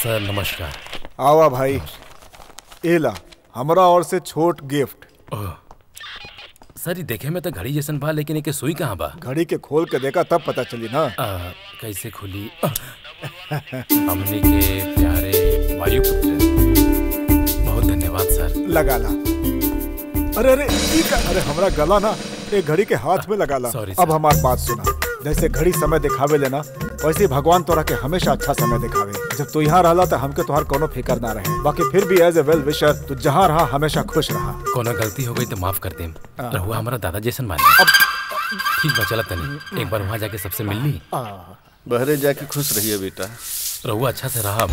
सर नमस्कार आवा भाई एला हमरा और से छोट गिफ्ट ओह, सर ये देखे में तो घड़ी जैसन बा लेकिन एके सुई कहाँ बा घड़ी के खोल के देखा तब पता चली ना आ, कैसे खुली आ, हमने के प्यारे वायुपुत्र बहुत धन्यवाद सर लगा ला अरे अरे ई का अरे हमरा गला ना एक घड़ी के हाथ में लगा ला Sorry, अब sir. हमार बात सुना जैसे घड़ी समय दिखावे लेना वैसे ही भगवान तोरा के हमेशा अच्छा समय दिखावे जब तू यहाँ रहला तो हमके तोहार कोनो फिकर ना रहे बाकी फिर भी एज ए वेल विशर तू जहाँ रहा हमेशा खुश रहा कोनो गलती हो गई तो माफ कर देम हाँ। रहुआ हमारा दादा जैसन माने अब ठीक बा चला तनी एक बार वहाँ जाके सबसे मिल ली आ, बहरे जाके खुश रहिए बेटा रहुआ अच्छा से रहा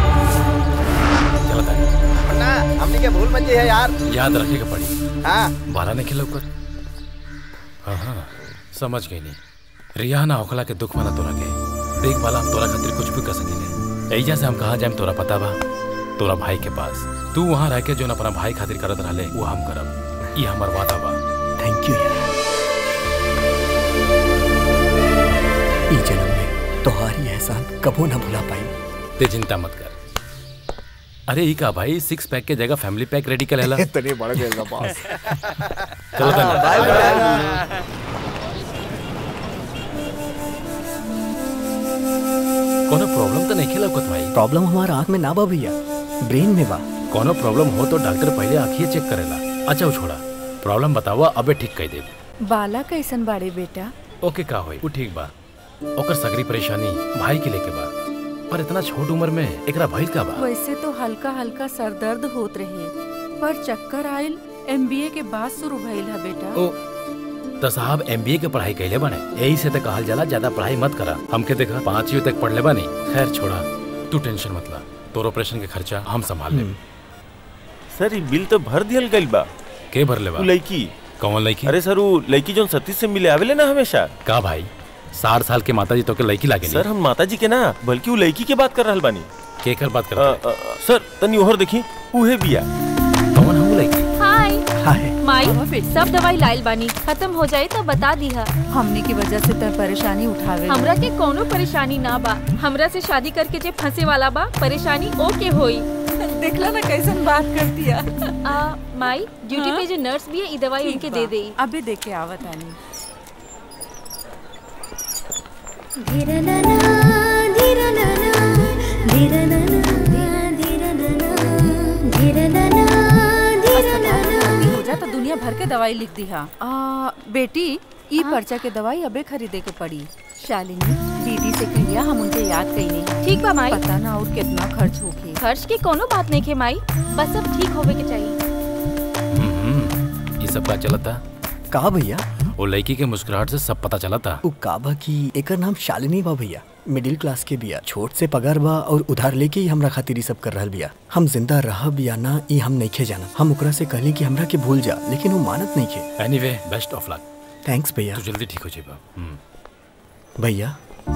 चला तनी ना हमने क्या भूल मत है यार याद रखेगा पड़ी हाँ बाला नहीं खिला ऊपर हाँ हाँ समझ गई नहीं रिया ना होखला के दुख मना तोरा के देख बाला हम तोरा खातिर कुछ भी कर सकीले ऐजा से हम कहाँ जाए तोरा पता बा तोरा भाई के पास तू वहाँ रह के जो न अपना भाई खातिर करत रहले वो हम करब ये हमार वादा बा थैंक यू यार ई जन्म में तोहारी एहसान कबो ना भुला पाई ते चिंता मत कर अरे ई का भाई सिक्स पैक के जगह फैमिली पैक रेडी कर लेला इतनी बढ़ गई ना बात चलो तनी कोनो प्रॉब्लम तो नहीं खेला कुछ भाई प्रॉब्लम हमारा आँख में ना बा भैया ब्रेन में बा कोनो प्रॉब्लम हो तो डॉक्टर पहले आँखिए चेक करेला अच्छा वो छोड़ा प्रॉब्लम बतावा अबे ठीक कह दे बाला कैसन बाड़े बेटा ओके का होई वो ठीक बा ओकर सगरी परेशानी भाई के लेके बा पर इतना छोट उम्र में एकरा भइल का बा वैसे तो हल्का हल्का सर दर्द होत रहे पर चक्कर आयल एमबीए के बाद शुरू भइल है बेटा ओ तो साहब एमबीए के पढ़ाई कैले बने यही से तो कहल जाला ज्यादा पढ़ाई मत करा हमके देखा पांचवी तक पढ़ ले बानी खैर छोड़ा तू टेंशन मत ला तोर ऑपरेशन के खर्चा हम संभाल लेब सर ई बिल तो भर दियल गइल बा के भर ले उ बा लड़की कौन लड़की अरे सर उ लड़की जोन सतीश से मिले आवेले ना हमेशा का भाई साठ साल के माता जी तो के लड़की लागे सर हम माता जी के ना बल्कि उ लड़की के बात कर रहल बानी के कर बात अ, करता अ, अ, सर तनी ओहर देखी उहे बिया कौन हम लड़की हाय हाय माई सब दवाई लाइल बानी खत्म हो जाए तो बता दीहा हमने की वजह से तो परेशानी उठावे हमरा के कोनो परेशानी ना बा हमरा से शादी करके जे फंसे वाला बा परेशानी ओके होई देखला ना कैसन बात करती है आ माई ड्यूटी हाँ? पे जो नर्स भी है ई दवाई उनके दे देई अबे दे के आवत आनी हो जा तो दुनिया भर के दवाई लिख दी हा आ, बेटी ई पर्चा के दवाई अबे खरीदे के पड़ी शालिनी दीदी से कहिया हम उनके याद कई नहीं ठीक बा माई पता ना और कितना खर्च होगी खर्च की कोनो बात नहीं के माई बस अब ठीक होवे के चाहिए हम्म, ये सब का चलता का भैया वो लड़की के मुस्कुराहट से सब पता चला था उ का बा की एकर नाम शालिनी बा भैया मिडिल क्लास के बिया छोट से पगार बा और उधार लेके ही हमरा खातिर ई सब कर रहल बिया हम जिंदा रहब या ना ई हम नइखे जाना हम ओकरा से कहली कि हमरा के भूल जा लेकिन वो मानत नइखे anyway best of luck thanks भैया तू जल्दी ठीक हो जाएगा हम्म, भैया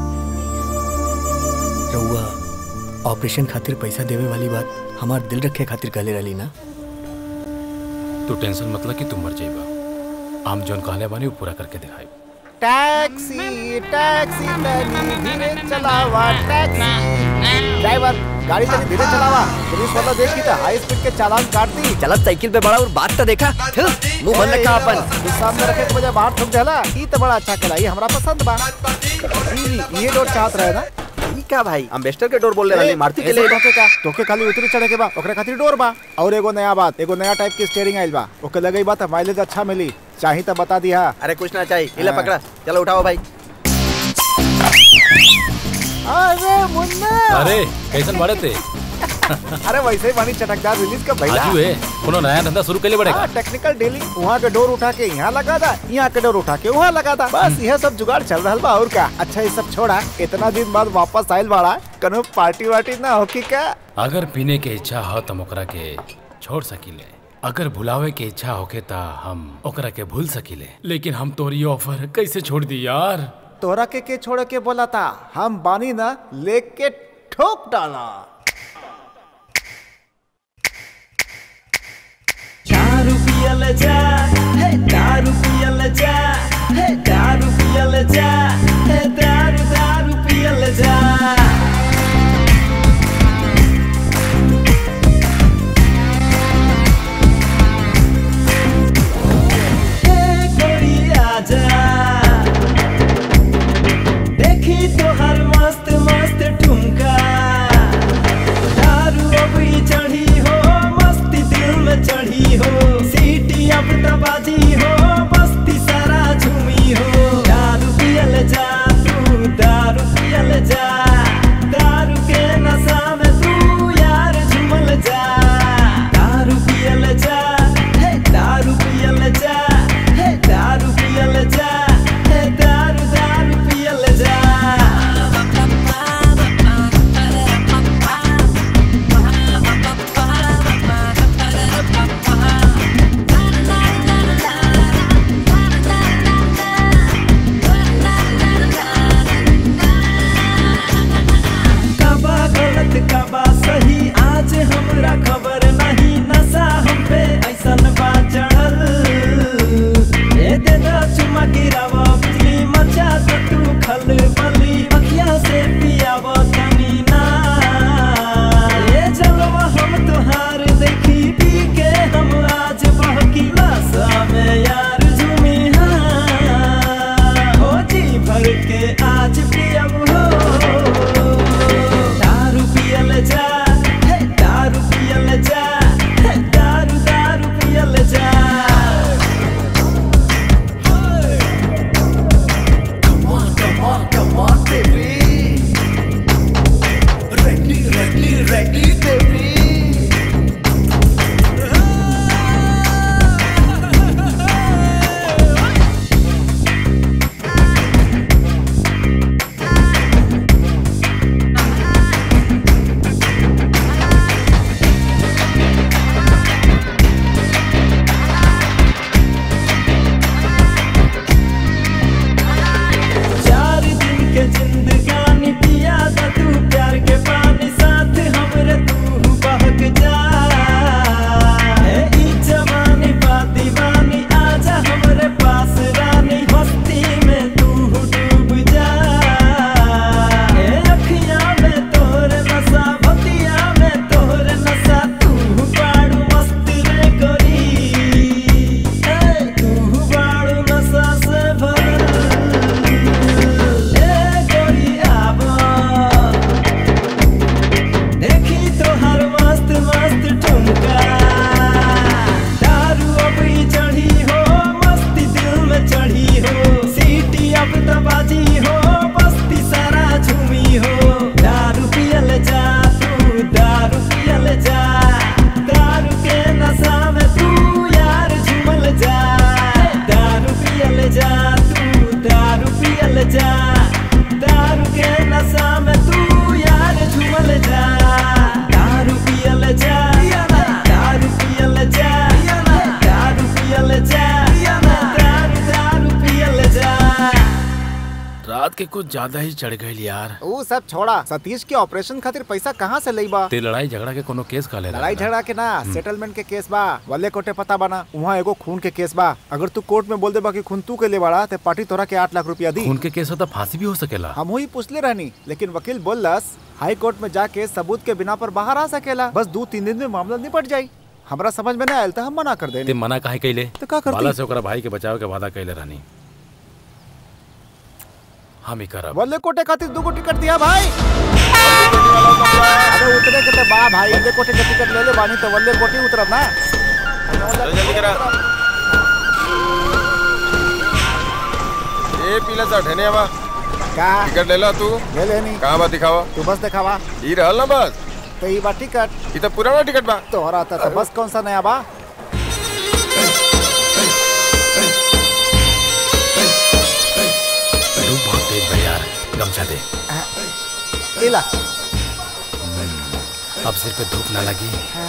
रउआ ऑपरेशन खातिर पैसा देवे वाली बात हमार दिल रखे खातिर कहले रहली ना तू टेंशन मत ले कि तू मर जाएगा हम जोन कहले बानी वो पूरा करके दिखाई टैक्सी टैक्सी तनी धीरे चलावा टैक्सी ड्राइवर गाड़ी तनी धीरे चलावा पुलिस वाला देखी तो हाई स्पीड के चालान काट दी चलत साइकिल पे बड़ा और बात तो देखा मुंह बंद रखा अपन इस सामने रखे के बजाय बाहर ठोक देला ई तो बड़ा अच्छा कला ई हमरा पसंद बा जी ये डोर चाहत रहे ना ई का भाई अम्बेस्टर के डोर बोल ले रहे मारुति के ऐसे ले धोखे का तोके खाली उतरी चढ़े के बा ओकरे खातिर डोर बा और एगो नया बात एगो नया टाइप के स्टीयरिंग आइल बा ओके लगई बा त माइलेज अच्छा मिली चाही त बता दिया अरे कुछ ना चाहिए इला हाँ। पकड़ा चलो उठाओ भाई अरे मुन्ना अरे कैसन बाड़े थे अरे वैसे ही बानी चटकदार रिलीज का भैया आजू है कोनो नया धंधा शुरू कर ले पड़ेगा टेक्निकल डीलिंग वहाँ के डोर उठा के यहाँ लगा दा यहाँ के डोर उठा के वहाँ लगा दा बस यह सब जुगाड़ चल रहा बा और का अच्छा ये सब छोड़ा इतना दिन बाद वापस आयल बाड़ा कनो पार्टी वार्टी ना होकी का अगर पीने के इच्छा हो तो ओकरा के छोड़ सकीले अगर भुलावे के इच्छा होके ता हम ओकरा के भूल सकीले लेकिन हम तोरी ऑफर कैसे छोड़ दी यार तोरा के के छोड़ के बोला था हम बानी ना लेके ठोक डाला दारू पियल जा हे दारू पियल जा हे दारू पियल जा हे दारू दारू पियल जा बात के कुछ ज्यादा ही चढ़ गई यार वो सब छोड़ा सतीश के ऑपरेशन खातिर पैसा कहाँ से लई बा ते लड़ाई झगड़ा के कोनो केस का ले लड़ाई झगड़ा के ना सेटलमेंट के केस बा वल्ले कोटे पता बना वहाँ एगो खून के केस बा अगर तू कोर्ट में बोल दे बा कि खून तू के ले बड़ा ते पार्टी तोरा के आठ लाख रुपया दी खून के केस हो तो फांसी भी हो सकेला हम ही पूछले रहनी लेकिन वकील बोलस हाई कोर्ट में जाके सबूत के बिना पर बाहर आ सकेला बस दो तीन दिन में मामला निपट जाई हमरा समझ में ना आयल तो हम मना कर ते देनी मना काहे कैले तो का करती? बाला से ओकरा भाई के बचाव के वादा कैले रहनी हम ही करब वल्ले कोटे खातिर दो टिकट दिया भाई अरे उतरे के ते बा भाई वल्ले कोटे के टिकट ले ले बानी तो वल्ले कोटे उतरब ना जल्दी करा ए पीला सा ठने बा का टिकट ले ला तू ले लेनी कहाँ बा दिखावा तू बस दिखावा ई रहल ना बस तो ये बा टिकट ई तो पुराना टिकट बा तोहरा था तो बस कौन सा नया बा धूप बहुत तेज बा यार गमछा दे इला अब सिर पे धूप ना लगी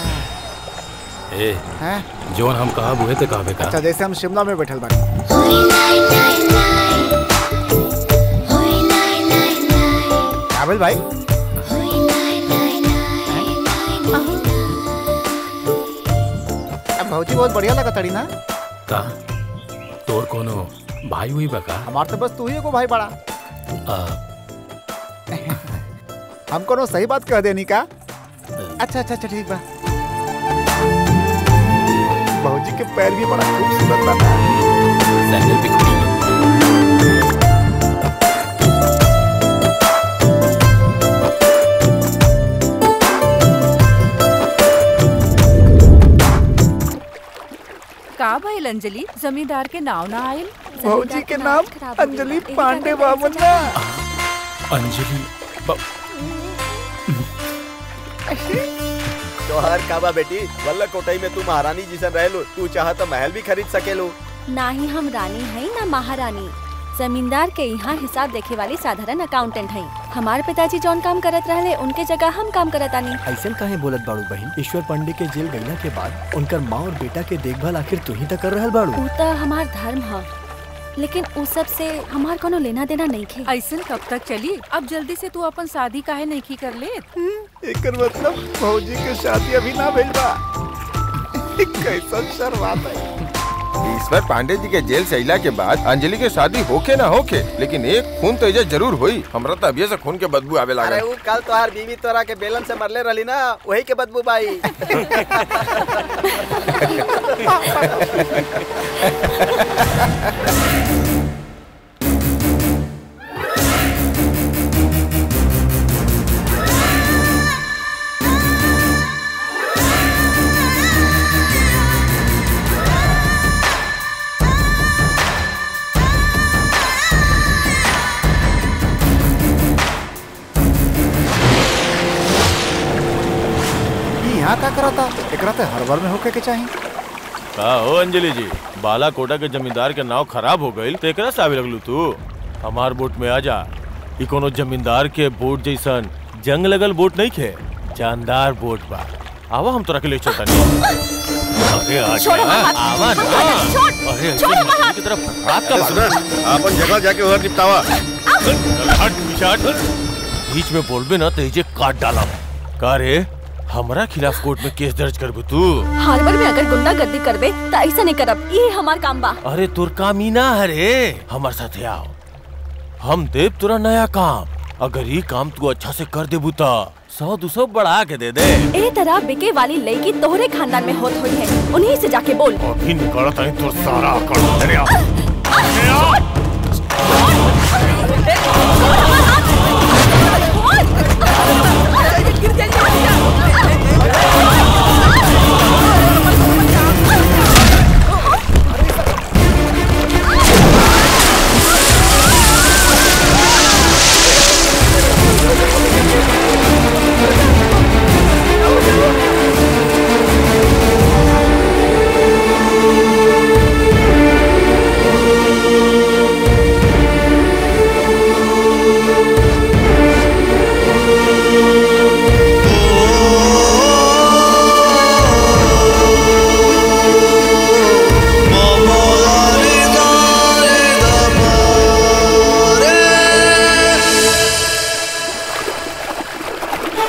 ए हैं जोन हम कहा बुहे ते कहबे का अच्छा जैसे हम शिमला में बैठल बानी काबिल भाई अब भौजी बहुत बढ़िया लगा तड़ी ना का तोर कोनो भाई हुई बा का हमार तो बस तू ही एगो भाई बड़ा आ, हम कोनो सही बात कह देनी का अच्छा अच्छा अच्छा ठीक बा भौजी के पैर भी बड़ा खूबसूरत बना सैंडल भी खूबसूरत का भइल अंजलि जमींदार के नाव ना आयल भौजी के नाम अंजलि पांडे बामुन्ना अंजलि ब- तोहर काबा बेटी वल्ला कोटई में तू महारानी जिसन रहलू तू चाह तो महल भी खरीद सकेलू ना ही हम रानी है ना महारानी जमींदार के यहाँ हिसाब देखे वाली साधारण अकाउंटेंट है हमारे पिताजी जौन काम करत रहले उनके जगह हम काम करत आनी ऐसा काहे बोलत बाड़ू बहन ईश्वर पांडे के जेल गईला के बाद उनकर माँ और बेटा के देखभाल आखिर तू ही तो कर रहल बाड़ू ऊ तो हमार धर्म है लेकिन उ सब से हमार कोनो लेना देना नहीं खे ऐसन कब तक चली अब जल्दी से तू अपन शादी काहे नहीं की कर ले एकर मतलब भौजी के शादी अभी ना भइल बा कैसन शर्मात है ईश्वर पांडे जी के जेल से अइला के बाद अंजलि के शादी होके ना होके लेकिन एक खून तो एजा जरूर हुई हमरा तो अभी से खून के बदबू आवे अरे लागल वो कल तोहार बीवी तोरा के बेलन से मरले रहली ना वही के बदबू बाई ई यहाँ का करता एकरा ते हड़बड़ में होके के चाहिए का हो अंजलि जी बाला कोटा के जमींदार के नाव खराब हो गई तो एकरा से आवे लगलू तू हमार बोट में आ जा ई कोनो जमींदार के बोट जैसन जंग लगल बोट नहीं खे जानदार बोट बा आवा हम तोरा के ले चलता नहीं अरे आ छोड़ो जा, हाथ। आवा ना छोड़, अरे छोड़ो अंजलि हाथ। की तरफ रात का बात अपन जगह जाके उधर निपटावा हट पिछाट बीच में बोलबे ना तो जे काट डाला का रे हमरा खिलाफ कोर्ट में केस दर्ज करबू तू हार्बर में अगर गुंडागर्दी करबे तो ऐसा नहीं करब ये हमार काम बा अरे तोर काम ही ना है रे हमार साथे आओ हम देव तोरा नया काम अगर ये काम तू अच्छा से कर देबू ता सौ दो सौ बढ़ा के दे दे ए तरह बिके वाली लड़की तोहरे खानदान में होत हुई है उन्हीं से जाके बोल अभी निकालता है तोर सारा कर तेरे आ ए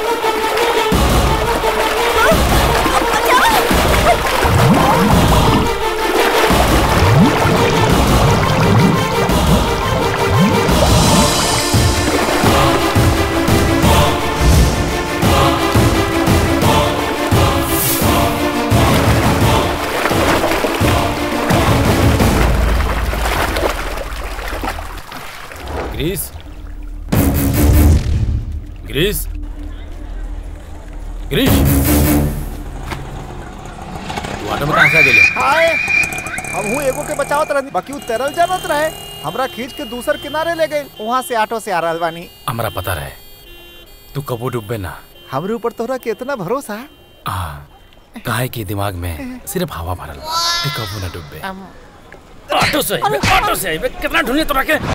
ग्रीस ग्रीस ग्रीस तू ऑटो में कहाँ से आ गेले हाय हम हूँ एगो के बचावत रहनी बाकी उ तैरल जानत रहे हमरा खींच के दूसर किनारे ले गई वहाँ से ऑटो से आ रहल बानी हमरा पता रहे तू कबो डूबे ना हमरे ऊपर तोहरा के इतना भरोसा आ काहे के दिमाग में सिर्फ हवा भरल बा। ते कबो ना डूबे ऑटो से आइबे ऑटो से आइबे कितना ढूंढे तोरा के